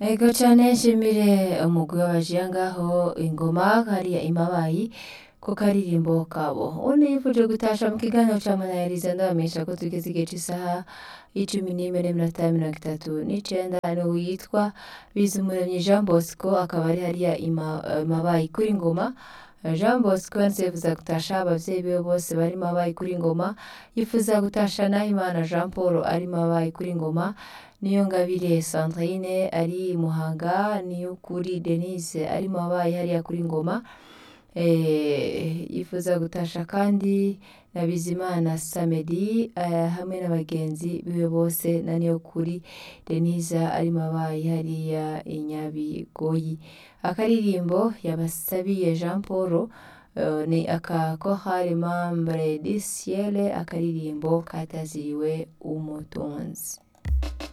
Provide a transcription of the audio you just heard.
Ego cane nshimire umugwi w'abajiya ngaho ingoma hariya imabayi ku karirimbo kabo undi yifuje gutasha mu kiganiro ca manayiriza ndabamenyesha ko tugeze igihe c'isaha y'icumi n'imwe n'iminota mirongo itatu n'icenda niwe yitwa Bizumuremyi Jean Bosco akaba ari hariya ima- imabayi kuri ngoma Jean Bosco yanditse yifuza gutasha abavyeyi biwe bose bari mabayi kuri ngoma yifuza gutasha Nahimana Jean Paul ari mabayi kuri ngoma Niyongabire Sandrine ari Muhanga Niyukuri Denise ari mabayi hariya kuri ngoma eh, yifuza gutasha kandi na Bizimana Samedi eh, hamwe n'abagenzi biwe bose na Niyukuri Denise ari mabayi hariya i Nyabigoyi akaririmbo yabasabiye Jean Paul eh, ni aka Chorale Membre du Ciel akaririmbo kataziriwe umutunzi